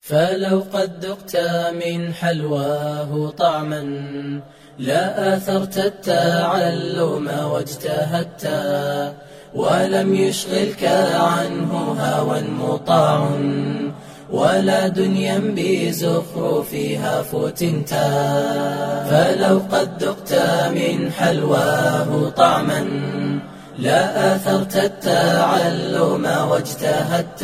فلو قد ذقت من حلواه طعما لا آثرت التعلم واجتهدت ولم يشغلك عنه هوى مطاع ولا دنيا بزخرفها فتنت فلو قد ذقت من حلواه طعما لا آثرت التعلم واجتهدت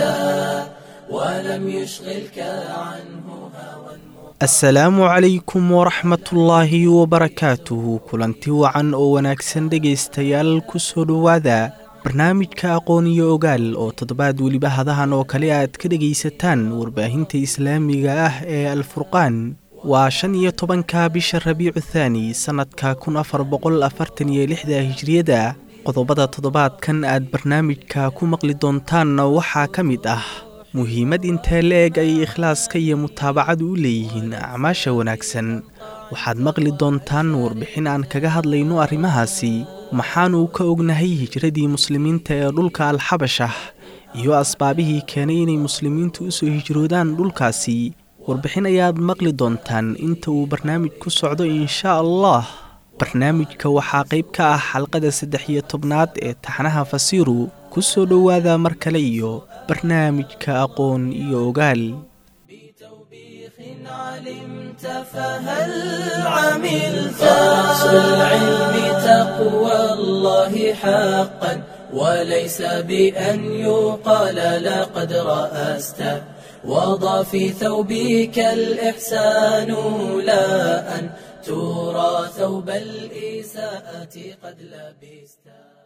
ولم يشغلك عنه هوى asalaamu calaykum waraxmatullaahi wabarakaatuhu kulanti wacan oo wanaagsan dhegaystayaal ku soo dhowaada barnaamijka aqoon iyo ogaal oo toddobaad weliba hadahan oo kale aad ka dhegaysataan warbaahinta islaamiga ah ee alfurqaan waa shan iyo tobanka bisha rabiicu thaani sannadka kun afar boqol afartan iyo lixda hijriyada qodobada toddobaadkan aad barnaamijka ku maqli doontaanna waxaa ka mid ah muhiimad intee la-eg ay ikhlaaska iyo mutaabacadu u leeyihiin acmaasha wanaagsan waxaad maqli doontaan warbixin aan kaga hadlayno arrimahaasi maxaanu ka ognahay hijradii muslimiinta ee dhulka alxabashah iyo asbaabihii keenay inay muslimiintu u soo hijroodaan dhulkaasi warbixin ayaad maqli doontaan inta uu barnaamij ku socdo inshaa allah barnaamijka waxaa qayb ka ah xalqada saddex iyo tobnaad ee taxnaha fasiiru ku soo dhowaada mar kale iyo barnaamijka aqoon iyo ogaal بتوبيخ علمت فهل عملت أصل العلم تقوى الله حقا وليس بأن يقال لقد رأست وضع في ثوبك الإحسان لا أن ترى ثوب الإساءة قد لبست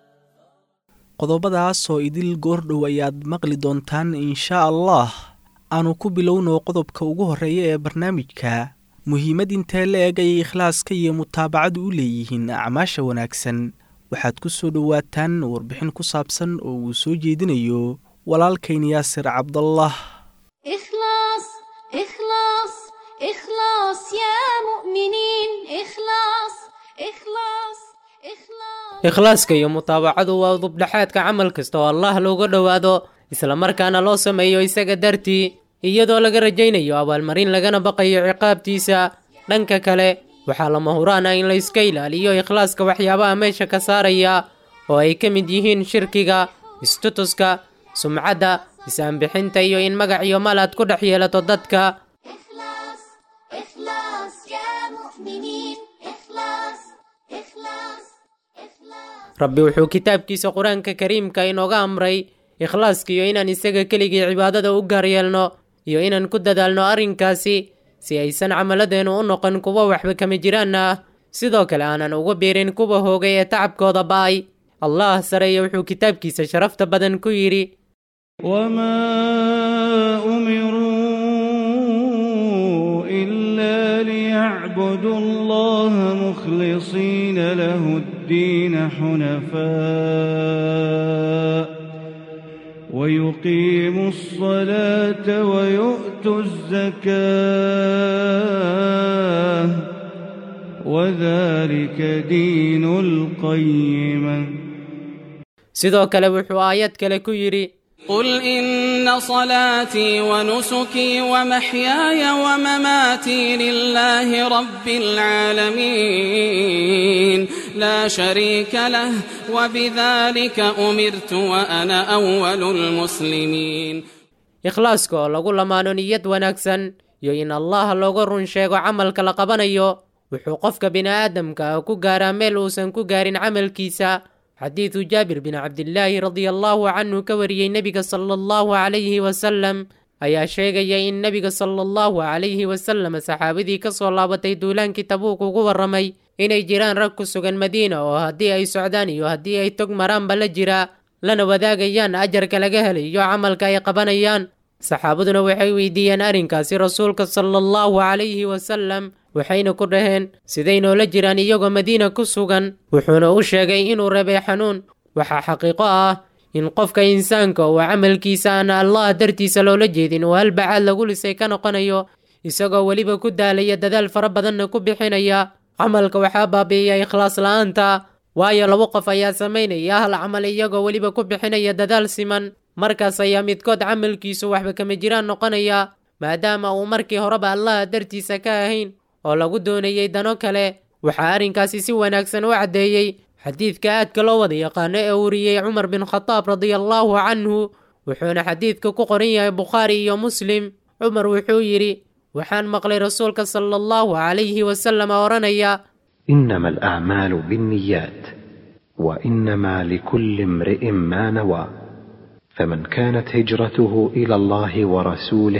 qodobadaas oo idil goordhow ayaad maqli doontaan inshaa allah aanu ku bilowno qodobka ugu horreeya ee barnaamijka muhiimad intee la eg ay ikhlaaska iyo mutaabacadu u leeyihiin acmaasha wanaagsan waxaad ku soo dhowaataan warbixin ku saabsan oo uu soo jeedinayo walaalkayn yaasir cabdallah إخلاص إخلاص إخلاص يا مؤمنين إخلاص إخلاص إخلاص ikhlaaska iyo mutaabacadu waa dubdhexaadka camal kasta oo allah looga dhowaado islamarkaana loo sameeyo isaga dartii iyadoo laga rajaynayo abaalmarin lagana baqayo ciqaabtiisa dhanka kale waxaa lama huraan ah in la iska ilaaliyo ikhlaaska waxyaabaha meesha ka saaraya oo ay ka mid yihiin shirkiga istutuska sumcadda is-aanbixinta iyo in magac iyo mal aad ku dhex yeelato dadka إخلاص إخلاص يا مؤمنين إخلاص إخلاص إخلاص rabbi wuxuu kitaabkiisa qur-aanka kariimka inooga amray ikhlaaska iyo inaan isaga keligii cibaadada u gaar yeelno iyo inaan ku dadaalno arrinkaasi si aysan camaladeennu u noqon kuwo waxba kama jiraan ah sidoo kale aanan uga biirin kuwa hoogay ee tacabkooda ba'ay allah sareeye wuxuu kitaabkiisa sharafta badan ku yidhi وما أمروا إلا ليعبدوا الله مخلصين له الدين حنفاء ويقيموا الصلاة ويؤتوا الزكاة وذلك دين القيمة sidoo kale wuxuu aayad kale ku yidhi قل إن صلاتي ونسكي ومحياي ومماتي لله رب العالمين لا شريك له وبذلك أمرت وأنا أول المسلمين ikhlaaska oo lagu lamaano niyad wanaagsan iyo in allah looga run sheego camalka la qabanayo wuxuu qofka bini'aadamka ah ku gaaraa meel uusan ku gaarin camalkiisa xadiidu jaabir bin cabdillaahi radia allaahu canhu ka wariyey nebiga sala allahu calayhi wasalam ayaa sheegaya in nebiga sala allahu calayhi wasalam saxaabadii ka soo laabatay duulaankii tabuuk ugu warramay inay jiraan rag ku sugan madiina oo haddii ay socdaan iyo haddii ay tog maraanba la jira lana wadaagayaan ajarka laga helayo camalka ay qabanayaan saxaabaduna waxay weydiiyeen arrinkaasi rasuulka sala allahu calayhi wasalam waxayna ku dhaheen siday noola jiraan iyagoo madiina ku sugan wuxuuna u sheegay inuu rabay xanuun waxaa xaqiiqo ah in qofka insaanka uu camalkiisa aan allah dartiisa loola jeedin uu halbacaad lagu lisay ka noqonayo isagoo weliba ku daalaya dadaal fara badanna ku bixinaya camalka waxaa baabi'iya ikhlaas la'aanta waayo laba qof ayaa samaynaya hal camal iyagoo weliba ku bixinaya dadaal siman markaas ayaa midkood camalkiisu waxba kama jiraan noqonaya maadaama uu markii horeba allaha dartiisa ka ahayn oo lagu doonayey dano kale waxaa arrinkaasi si wanaagsan u caddeeyey xadiidka aadka loo wada yaqaano ee wariyey cumar bin khadaab radiallaahu canhu wuxuuna xadiidka ku qoran yahay bukhaari iyo muslim cumar wuxuu yidhi waxaan maqlay rasuulka sala allahu calayhi wasalam odhanaya انما الاعمال بالنيات وانما لكل امرئ ما نوى فمن كانت هجرته الى الله ورسوله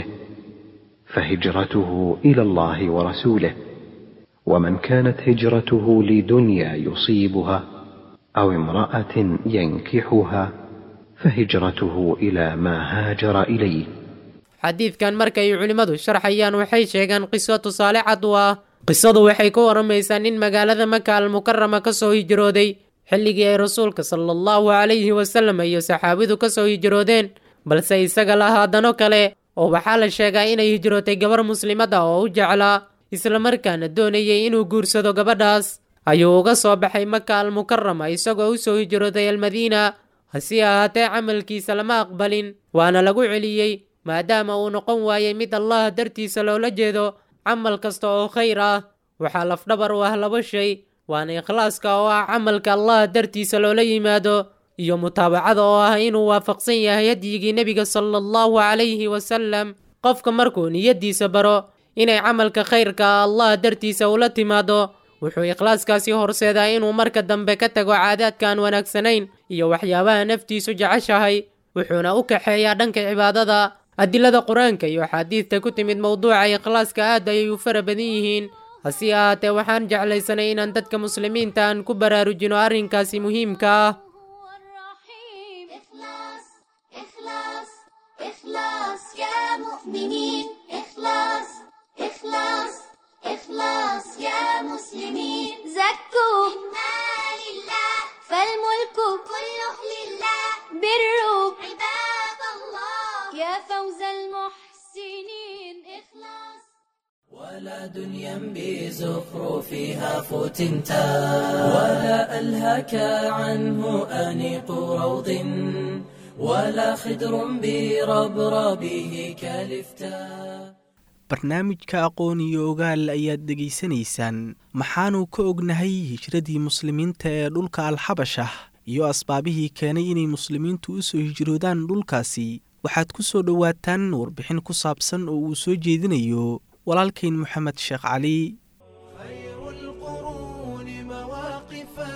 فهجرته الى الله ورسوله ومن كانت هجرته لدنيا يصيبها او امراه ينكحها فهجرته الى ما هاجر اليه xadiidkan markay culimmadu sharxayaan waxay sheegaan qiso tusaale cad u ah qisadu waxay ka waramaysaa nin magaalada maka almukarama ka soo hijrooday xilligii ay rasuulka sala allahu calayhi wasalam iyo saxaabidu ka soo hijroodeen balse isaga lahaa dano kale oo waxaa la sheegaa inay hijrootay gabar muslimad ah oo u jeclaa islamarkaana doonayay inuu guursado gabadhaas ayuu uga soo baxay maka almukarama isagoo u soo hijrooday almadiina hase ahaatee camalkiisa lama aqbalin waana lagu celiyey maadaama uu noqon waayey mid allaha dartiisa loola jeedo camal kasta oo khayr ah waxaa lafdhabar u ah laba shay waana ikhlaaska oo ah camalka allaha dartiisa loola yimaado iyo mutaabacada oo ah inuu waafaqsan yahay hadyigii nebiga sala allahu calayhi wasalam qofka markuu niyaddiisa baro inay camalka khayrka ah allaha dartiisa ula timaado wuxuu ikhlaaskaasi horseedaa inuu marka dambe ka tago caadaadka aan wanaagsanayn iyo waxyaabaha naftiisu jeceshahay wuxuuna u kaxeeyaa dhanka cibaadada adilada qur-aanka iyo axaadiidta ku timid mowduuca ikhlaaska aad ayay u fara badan yihiin hase ahaatee waxaan jeclaysanay inaan dadka muslimiinta aan ku baraarujino arrinkaasi muhiimka ah هو الرحيم إخلاص إخلاص إخلاص يا مؤمنين إخلاص إخلاص إخلاص يا مسلمين زكوا إنا لله فالملك كله لله بروا عباد الله يا فوز المحسنين إخلاص ولا دنيا بزخرفها فتنتا ولا ألهك عنه أنيق روض ولا خدر بربربه كالفتا barnaamijka aqoon iyo ogaal ayaad dhegaysanaysaan maxaanu ka ognahay hijradii muslimiinta ee dhulka alxabashah iyo asbaabihii keenay inay muslimiintu u soo hijroodaan dhulkaasi waxaad ku soo dhowaataan warbixin ku saabsan oo uu soo jeedinayo walaalkayn moxamed sheekh cali خير القرون مواقفا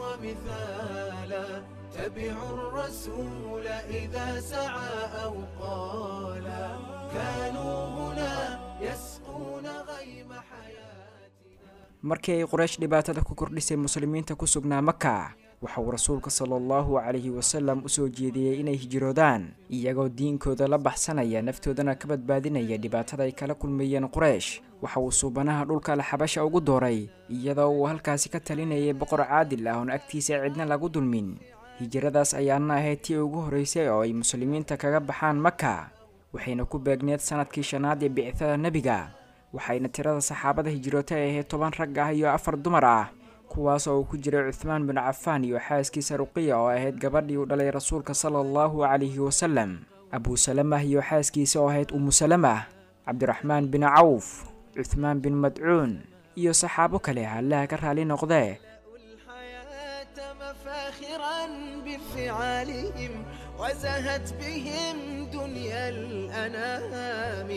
ومثالا تبعوا الرسول إذا سعى أو قالا كانوا هنا يسقون غيم حياتنا markii ay quraysh dhibaatada ku kordhisay muslimiinta ku sugnaa maka waxa uu rasuulka sala allahu calayhi wasalam u soo jeediyey inay hijroodaan iyagoo diinkooda la baxsanaya naftoodana ka badbaadinaya dhibaatada ay kala kulmayeen quraysh waxa uu suubanaha dhulka alxabasha ugu dooray iyadoo uu halkaasi ka talinayay boqor caadil ah oon agtiisa cidna lagu dulmin hijradaas ayaana ahayd tii ugu horreysay oo ay muslimiinta kaga baxaan maka waxayna ku beegneed sanadkii shanaad ee bicithada nebiga waxayna tirada saxaabada hijrootay ahayd toban rag ah iyo afar dumar ah kuwaas oo uu ku jiray cuthmaan bin cafaan iyo xaaskiisa ruqiya oo ahayd gabadhii uu dhalay rasuulka sala allahu calayhi wasalam abuu salamah iyo xaaskiisa oo ahayd umu salamah cabdiraxmaan bin cawf cuthmaan bin madcuun iyo saxaabo kale allaha ka raali noqdee الحياة مفاخرا بفعالهم وزهت بهم دنيا الأنام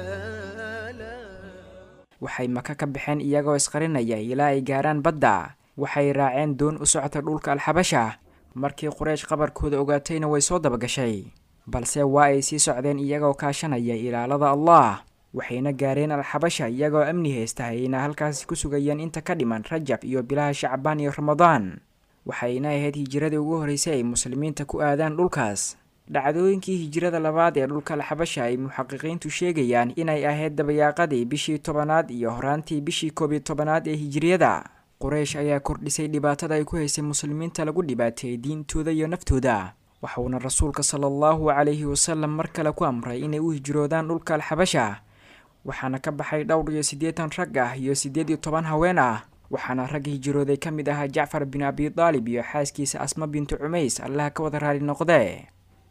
دلالا waxay maka ka baxeen iyagoo isqarinaya ilaa ay gaaraan badda waxay raaceen doon u socota dhulka alxabasha markii quraysh qabarkooda ogaatayna way soo dabagashay balse waa ay sii socdeen iyagoo kaashanaya ilaalada allah waxayna gaareen alxabasha iyagoo amni haysta ayna halkaasi ku sugayeen inta ka dhiman rajab iyo bilaha shacbaan iyo ramadaan waxayna ahayd hijiradii ugu horreysay ay muslimiinta ku aadaan dhulkaas dhacdooyinkii hijirada labaad ee dhulka alxabasha ay muxaqiqiintu sheegayaan inay ahayd dabayaaqadii bishii tobanaad iyo horaantii bishii koob iyo tobanaad ee hijiriyada quraysh ayaa kordhisay dhibaatada ay ku haysay muslimiinta lagu dhibaateeyey diintooda iyo naftooda waxuuna rasuulka sala allahu calayhi wasalam mar kale ku amray inay u hijroodaan dhulka alxabasha waxaana ka baxay dhowr iyo siddeetan rag ah iyo siddeed iyo toban haween ah waxaana rag hijrooday ka mid ahaa jacfar bin abi daalib iyo xaaskiisa asma bintu cumays allaha ka wada raali noqdee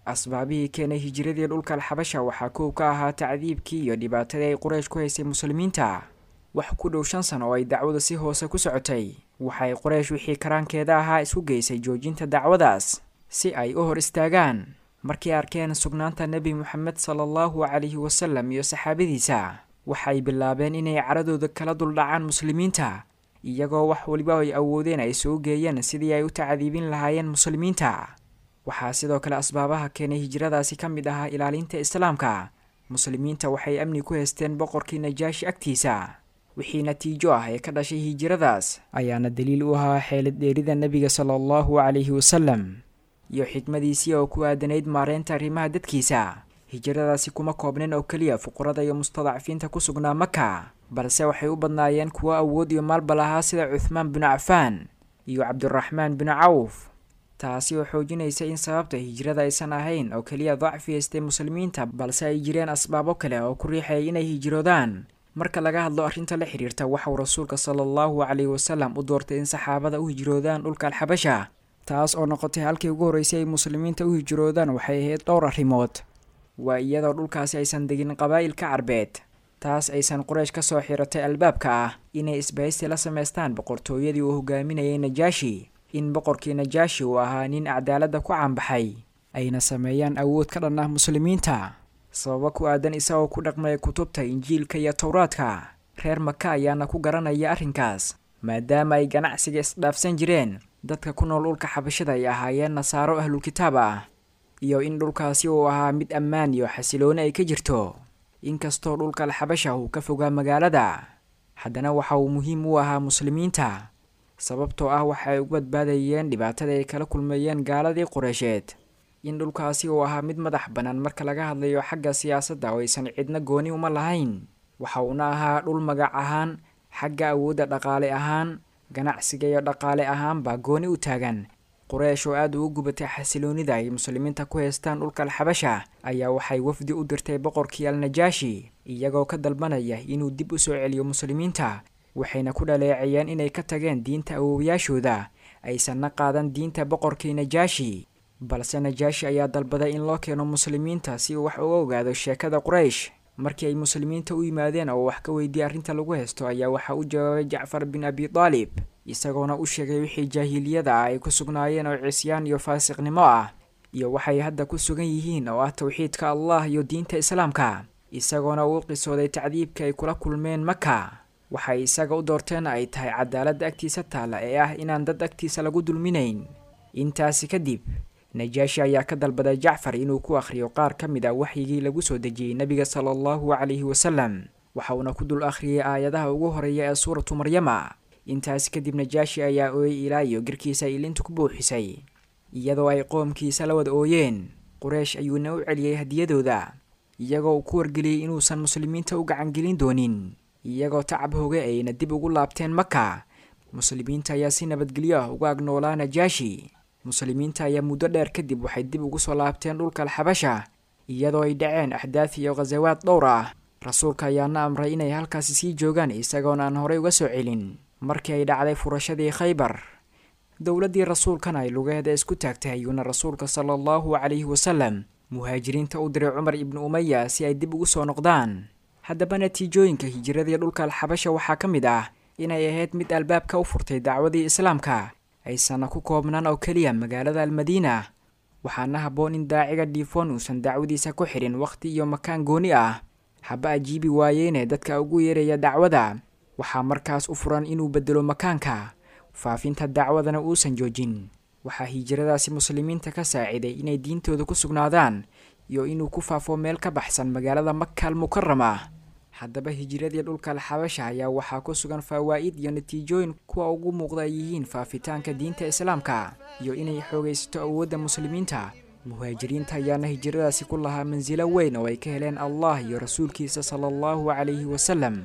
asbaabihii keenay hijiradii dhulka alxabasha waxaa kow ka ahaa tacdiibkii iyo dhibaatadii ay quraysh ku haysay muslimiinta wax ku dhow shan sano oo ay dacwadu si hoose ku socotay waxay quraysh wixii karaankeeda ahaa isku geysay joojinta dacwadaas si ay u hor istaagaan markay arkeen sugnaanta nebi moxamed sala allahu calayhi wasalam iyo saxaabadiisa waxay bilaabeen inay caradooda kala duldhacaan muslimiinta iyagoo wax waliba ay awoodeen ay soo geeyeen sidii ay u tacdiibin lahaayeen muslimiinta waxaa sidoo kale asbaabaha keenay hijradaasi ka mid ahaa ilaalinta islaamka muslimiinta waxay amni ku haysteen boqorkii najaashi agtiisa wixii natiijo ah ee ka dhashay hijradaas ayaana daliil u ahaa xeelad dheerida nebiga sala allahu calayhi wasalam iyo xikmadiisii oo ku aadanayd maareynta arrimaha dadkiisa hijradaasi kuma koobnin oo keliya fuqurada iyo mustadacfiinta ku sugnaa maka balse waxay u badnaayeen kuwo awood iyo maalba lahaa sida cuthmaan binu cafaan iyo cabdiraxmaan binu cawf taasi oo xoojinaysa in sababta hijrada aysan ahayn oo keliya dacfi haystay muslimiinta balse ay jireen asbaabo kale oo ku riixayay inay hijroodaan marka laga hadlo arrinta la xiriirta waxauu rasuulka sala allahu calayhi wasalam u doortay in saxaabada u hijroodaan dhulka alxabasha taas oo noqotay halkii ugu horreysay ay muslimiinta u hijroodaan waxay ahayd dhowr arrimood waa iyadoo dhulkaasi aysan degin qabaa'ilka carbeed taas aysan quraysh ka soo xiratay albaabka ah inay isbahaysi la samaystaan boqortooyadii uu hogaaminayay najaashi in boqorkii najaashi uu ahaa nin cadaaladda ku caanbaxay ayna sameeyaan awood ka dhan ah muslimiinta sababo ku aadan isagoo ku dhaqmaya kutubta injiilka iyo towraadka reer maka ayaana ku garanaya arrinkaas maadaama ay ganacsiga isdhaafsan jireen dadka ku nool dhulka xabashada ay ahaayeen nasaaro ahlulkitaab ah iyo in dhulkaasi uu ahaa mid ammaan iyo xasilooni ay ka jirto inkastoo dhulka alxabasha uu ka fogaa magaalada haddana waxa uu muhiim u ahaa muslimiinta sababtoo ah waxa ay ugu badbaadayeen dhibaatada ay kala kulmeeyeen gaaladii qureysheed in dhulkaasi uu ahaa mid madax bannaan marka laga hadlayo xagga siyaasadda oo aysan cidna gooni uma lahayn waxa uuna ahaa dhul magac ahaan xagga awoodda dhaqaale ahaan ganacsiga iyo dhaqaale ahaanbaa gooni u taagan quraysh oo aada ugu gubatay xasiloonida ay muslimiinta ku haystaan dhulka alxabasha ayaa waxay wafdi u dirtay boqorkii alnajaashi iyagoo ka dalbanaya inuu dib u soo celiyo muslimiinta waxayna ku dhaleecayeen inay ka tageen diinta awoowayaashooda aysanna qaadan diinta boqorkii najaashi balse najaashi ayaa dalbaday in loo keeno muslimiinta si uu wax uga ogaado sheekada quraysh markii ay muslimiinta u yimaadeen oo wax ka weydiiyey arrinta lagu haysto ayaa waxaa u jawaabay jacfar bin abi taalib isagoona u sheegay wixii jaahiliyada ah ay ku sugnaayeen oo cisyaan iyo faasiqnimo ah iyo waxay hadda ku sugan yihiin oo ah towxiidka allah iyo diinta islaamka isagoona uu qisooday tacdiibka ay kula kulmeen maka waxay isaga u doorteen ay tahay cadaaladda agtiisa taalla ee ah inaan dad agtiisa lagu dulminayn intaasi kadib najaashi ayaa ka dalbaday jacfar inuu ku akhriyo qaar ka mid a waxyigii lagu soo dejiyey nebiga sala allahu calayhi wasalam waxa uuna ku dul akhriyey aayadaha ugu horeeya ee suuratu maryama intaasi kadib najaashi ayaa ooyey ilaa iyo girkiisa ay ilinta ku buuxisay iyadoo ay qoomkiisa la wada ooyeen quraysh ayuuna u celiyey hadiyadooda iyagoo uu ku wargeliyey inuusan muslimiinta u gacangelin doonin iyagoo tacab hoge ayna dib ugu laabteen maka muslimiinta ayaa si nabadgelyo ah uga agnoolaa najaashi muslimiinta ayaa muddo dheer kadib waxay dib ugu soo laabteen dhulka alxabasha iyadoo ay dhaceen axdaaf iyo khasawaad dhowr ah rasuulka ayaana amray inay halkaasi sii joogaan isagoona aan horey uga soo celin markii ay dhacday furashadii khaybar dowladdii rasuulkana ay lugeeda isku taagtay ayuuna rasuulka sala allahu calayhi wasalam muhaajiriinta u diray cumar ibnu umaya si ay dib ugu soo noqdaan haddaba natiijooyinka hijiradii dhulka alxabasha waxaa ka mid ah inay ahayd mid albaabka u furtay dacwadii islaamka aysanna ku koobnaan oo keliya magaalada almadiina waxaana habboon in daaciga dhiifoon uusan dacwadiisa ku xidhin wakhti iyo makaan gooni ah haba ajiibi waayeene dadka ugu yeeraya dacwada waxaa markaas u furan inuu bedelo makaanka faafinta dacwadana uusan joojin waxaa hijiradaasi muslimiinta ka saaciday inay diintooda ku sugnaadaan iyo inuu ku faafo meel ka baxsan magaalada maka al mukarama haddaba hijiradii dhulka alxabasha ayaa waxaa ku sugan fawaa'id iyo natiijooyin kuwa ugu muuqda ay yihiin faafitaanka diinta islaamka iyo inay xoogaysato awoodda muslimiinta muhaajiriinta ayaana hijiradaasi ku lahaa mansilo weyn oo ay ka heleen allah iyo rasuulkiisa sala allahu calayhi wasalam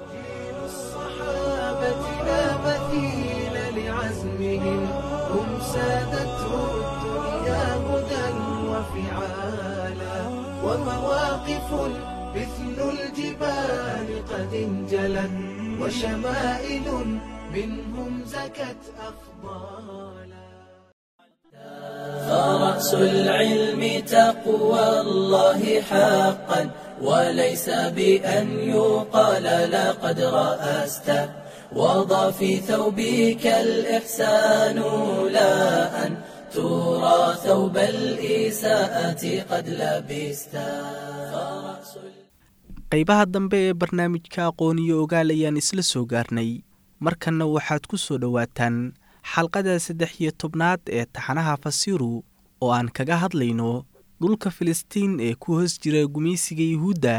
مثل الجبال قد انجلت وشمائل منهم زكت أفضالا فرأس العلم تقوى الله حقا وليس بأن يقال لقد رأست وضع في ثوبك الإحسان لا أن ترى ثوب الإساءة قد لبست فرأس qaybaha dambe ee barnaamijka aqooniyo ogaal ayaan isla soo gaarnay markanna waxaad ku soo dhowaataan xalqada saddex iyo tobnaad ee taxanaha fasiru oo aan kaga hadlayno dhulka filistiin ee ku hoos jira gumaysiga yuhuudda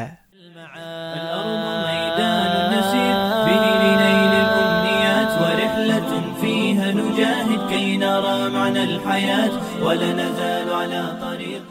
الأرض ميدان نسير به لنيل الأمنيات ورحلة فيها نجاهد كي نرى معنى الحياة ولا نزال على طريق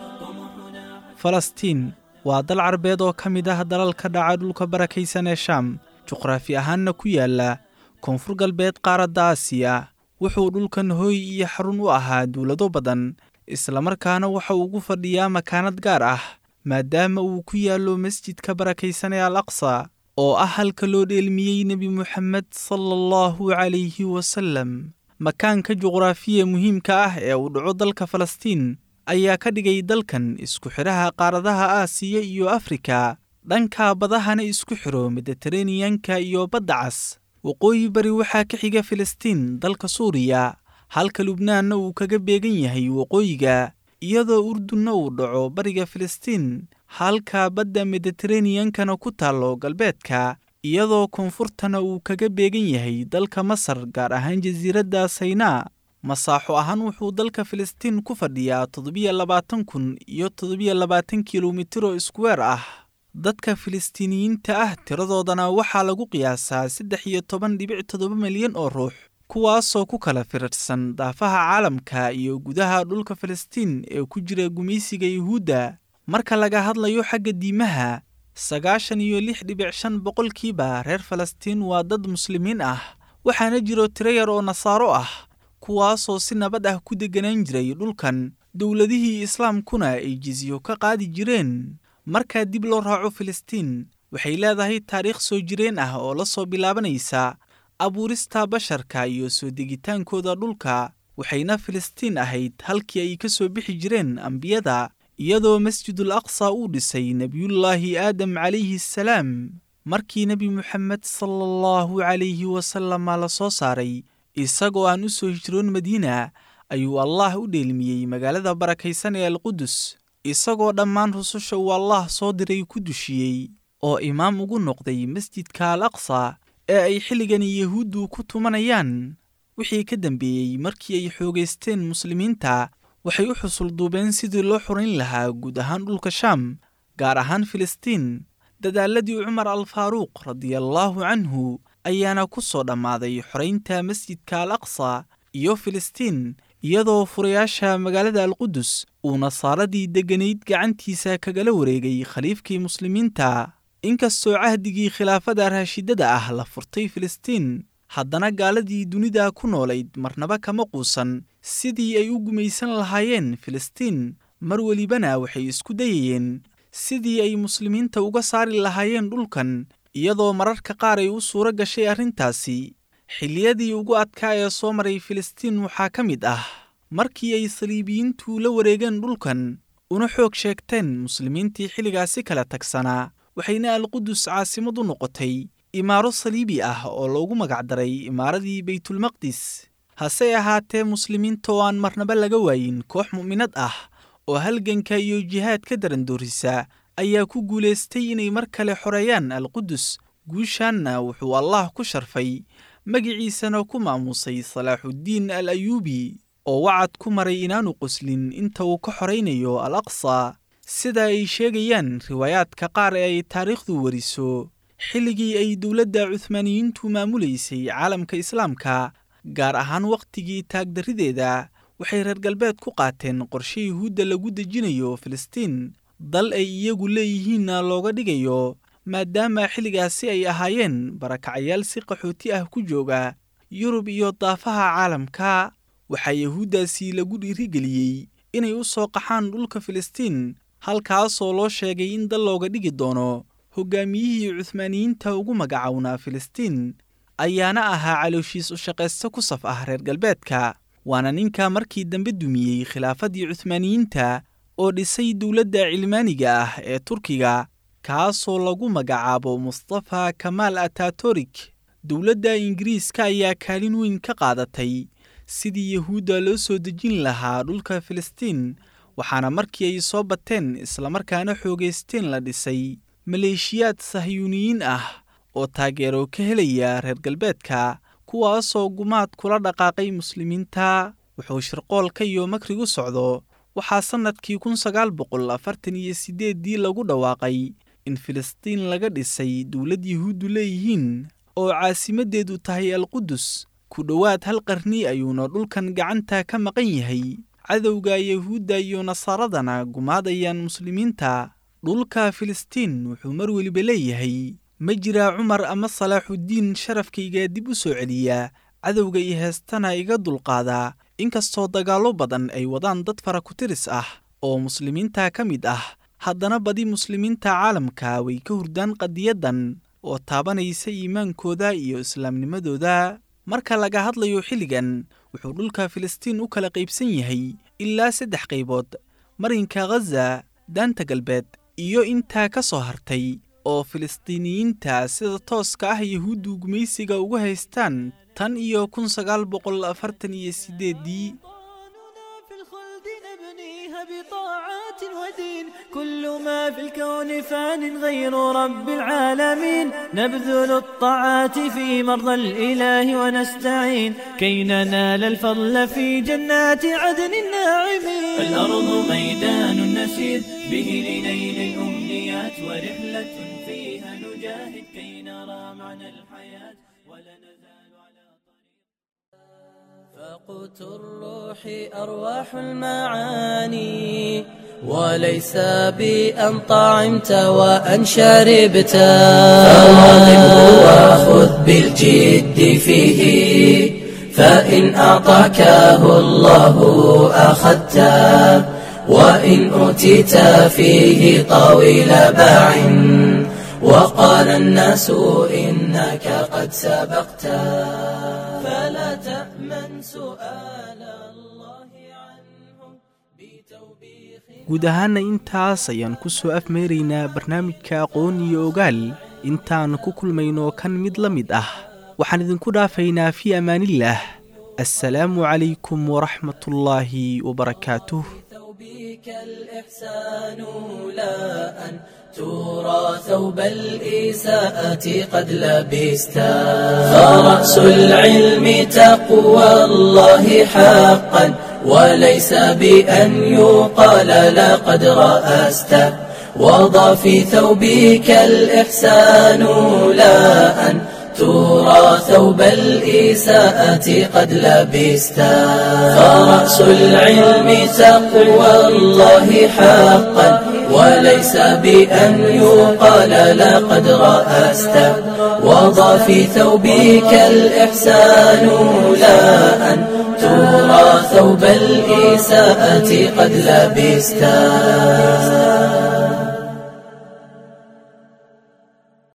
falastiin waa dal carbeed oo ka mid ah dalalka dhaca dhulka barakaysan ee shaam juqraafi ahaanna ku yaala koonfur galbeed qaaradda aasiya wuxuu dhulkan hooy iyo xarun u ahaa dowlado badan islamarkaana waxa uu ugu fadhiyaa makaanad gaar ah maadaama uu ku yaallo masjidka barakaysan ee al aqsa oo ah halka loo dheelmiyey nebi moxamed sala allahu calayhi wasallam makaanka juqraafiya muhiimka ah ee uu dhaco dalka falastiin ayaa ka dhigay dalkan isku xidhaha qaaradaha aasiya iyo afrika dhanka badahana isku xidho mediteraneyanka iyo badda cas waqooyi bari waxaa ka xiga filistiin dalka suuriya halka lubnaanna uu kaga beegan yahay waqooyiga iyadoo urdunna uu dhaco bariga filistiin halka badda mediteraneyankana ku taallo galbeedka iyadoo koonfurtana uu kaga beegan yahay dalka masar gaar ahaan jasiiradda saynaa masaaxo ahaan wuxuu dalka filistiin ku fadhiyaa toddobiyo labaatan kun iyo toddobiyo labaatan kilomitiro iskuweer ah dadka filistiiniyiinta ah tiradoodana waxaa lagu qiyaasaa saddex iyo toban dhibic toddoba milyan oo ruux kuwaasoo ku kala firirsan daafaha caalamka iyo gudaha dhulka filistiin ee ku jira gumaysiga yuhuudda marka laga hadlayo xagga diimaha sagaashan iyo lix dhibic shan boqolkiiba reer falastiin waa dad muslimiin ah waxaana jiro tiro yar oo nasaaro ah kuwaasoo si nabad ah ku degganaan jiray dhulkan dowladihii islaamkuna ay jizyo ka qaadi jireen markaa dib loo raaco filistiin waxay leedahay taariikh soo jireen ah oo la soo bilaabanaysa abuurista basharka iyo soo degitaankooda dhulka waxayna filistiin ahayd halkii ay ka soo bixi jireen ambiyada iyadoo masjidul aqsa uu dhisay nebiyullaahi aadam calayhi assalaam markii nebi moxamed sala allahu calayhi wasalama la soo saaray isagoo aan u soo hijroon madiina ayuu allaah u dheelmiyey magaalada barakaysan ee alqudus isagoo dhammaan rususha uu allaah soo diray ku dushiyey oo imaam ugu noqday masjidka al aqsa ee ay xilligani yahuuddu ku tumanayaan wixii ka dambeeyey markii ay xoogaysteen muslimiinta waxay u xusulduubeen sidii loo xurayn lahaa guud ahaan dhulka shaam gaar ahaan filistiin dadaaladii cumar al faaruuq radiallaahu canhu ayaana ku soo dhammaaday xoraynta masjidka al aqsa iyo filistiin iyadoo furayaasha magaalada alqudus uu nasaaradii degganayd gacantiisa kagala wareegay khaliifkii muslimiinta inkastoo cahdigii khilaafada raashidada ah la furtay filistiin haddana gaaladii dunida ku noolayd marnaba kama quusan sidii ay u gumaysan lahaayeen filistiin mar welibana waxay isku dayayeen sidii ay muslimiinta uga saari lahaayeen dhulkan iyadoo mararka qaar ay u suuro gashay arrintaasi xilliyadii ugu adkaa ee soo maray filistiin waxaa ka mid ah markii ay saliibiyiintu la wareegeen dhulkan una xoog sheegteen muslimiintii xilligaasi kala tagsanaa waxayna alqudus caasimad u noqotay imaaro saliibi ah oo loogu magacdaray imaaradii baytulmaqdis hase ahaatee muslimiinta oo aan marnaba laga waayin koox mu'minad ah oo halganka iyo jihaad ka darandoorisa ayaa ku guulaystay inay mar kale xoreeyaan alqudus guushaanna wuxuu allaah ku sharfay magiciisana ku maamuusay salaaxuddiin al ayuubi oo wacad ku maray inaanu qoslin inta uu ka xoraynayo al aqsa sida ay sheegayaan riwaayaadka qaar ee ay taariikhdu wariso xilligii ay dowladda cuhmaaniyiintu maamulaysay caalamka islaamka gaar ahaan wakhtigii taagdarrideeda waxay reer galbeed ku qaateen qorshe yuhuudda lagu dejinayo filistiin dal ay iyagu leeyihiinna looga dhigayo maadaama xilligaasi ay ahaayeen barakacayaal si qaxooti ah ku jooga yurub iyo daafaha caalamka waxaa yahuuddaasi lagu dhiirigeliyey inay u soo qaxaan dhulka filistiin halkaasoo loo sheegay in dal looga dhigi doono hoggaamiyihii cuhmaaniyiinta ugu magacownaa filistiin ayaana ahaa calooshiis u shaqaysto ku saf ah reer galbeedka waana ninka markii dambe dumiyey khilaafadii cuhmaaniyiinta oo dhisay dowladda cilmaaniga ah ee turkiga kaasoo lagu magacaabo mustafa kamaal atatorik dowladda ingiriiska ayaa kaalin weyn ka qaadatay sidii yahuudda loo soo dejin lahaa dhulka filistiin waxaana markii ay soo bateen islamarkaana xoogaysteen la dhisay maleeshiyaad sahyuuniyiin ah oo taageero ka helaya reer galbeedka kuwaasoo gumaad kula dhaqaaqay muslimiinta wuxuu shirqoolka iyo makrigu socdo waxaa sannadkii kun sagaal boqol afartan iyo siddeeddii lagu dhawaaqay in filistiin laga dhisay dowlad yahuuddu leeyihiin oo caasimaddeedu tahay alqudus ku dhowaad hal qarni ayuuna dhulkan gacanta ka maqan yahay cadowga yahuudda iyo nasaaradana gumaadayaan muslimiinta dhulka filistiin wuxuu mar weliba leeyahay ma jiraa cumar ama salaaxuddiin sharafkayga dib u soo celiya cadowga iyo heestana iga dulqaadaa inkastoo dagaallo badan ay wadaan dad fara ku-tiris ah oo muslimiinta ka mid ah haddana badi muslimiinta caalamka way ka hurdaan qadiyaddan oo taabanaysa iimaankooda iyo islaamnimadooda marka laga hadlayo xilligan wuxuu dhulka filistiin u kala qaybsan yahay ilaa saddex qaybood marinka khaza daanta galbeed iyo intaa ka soo hartay oo filistiiniyiinta sida tooska ah yahuuddu gumaysiga uga haystaan tan iyo kun sagaal boqol afartan iyo siddeeddii بطاعات ودين كل ما في الكون فان غير رب العالمين نبذل الطاعات في مرضى الإله ونستعين كي ننال الفضل في جنات عدن الناعمين الأرض ميدان نسير به لنيل الأمنيات ورحلة فيها نجاهد كي نرى معنى الحياة ولا نزال على فقوت الروح أرواح المعاني وليس بأن طعمت وأن شربت فواظبه وخذ بالجد فيه فإن أعطاكه الله أخذته وإن أوتيت فيه طويل باع وقال الناس إنك قد سبقت فلا تأمن سؤال الله عنه بتوبيخ guud ahaana intaas ayaan ku soo afmeeraynaa barnaamijka aqoon iyo ogaal intaan ku kulmayno kan mid la mid ah waxaan idinku dhaafaynaa fii amaanillaah assalaamu calaykum waraxmatullaahi wabarakaatuh ثوبك الإحسان لا أن ترى ثوب الإساءة قد لبستا فرأس العلم تقوى الله حقا وليس بأن يقال لقد رأست وضع في ثوبك الإحسان لا أن ترى ثوب الإساءة قد لبستا فرأس العلم تقوى الله حقا وليس بأن يقال لقد رأست وضع في ثوبك الإحسان لا أن ترى ثوب الإساءة قد لبستا